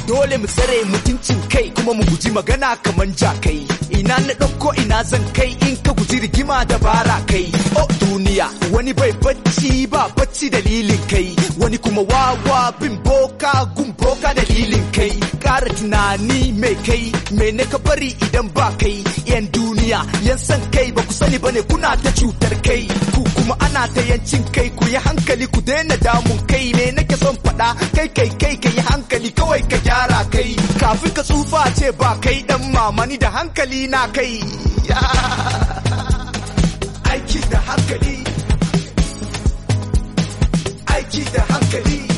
dole mu tsare mutuncin kai kuma mu guji magana kaman jakai ina na ɗauko ina zan kai in ka guji rigima da bara kai o duniya wani bai bacci ba bacci dalilin kai wani kuma wawa bin boka gun boka dalilin kai ƙara tunani mai kai me ne ka bari idan ba kai yan duniya yan san kai ba ku sani bane kuna ta cutar kai ku kuma ana ta yancin kai ku yi hankali ku daina damun kai me nake son faɗa kai kai kai ka yi hankali kawai ka gyara kai kafin ka tsufa ce ba kai dan mamani da hankali na kai aiki da hankali aiki da hankali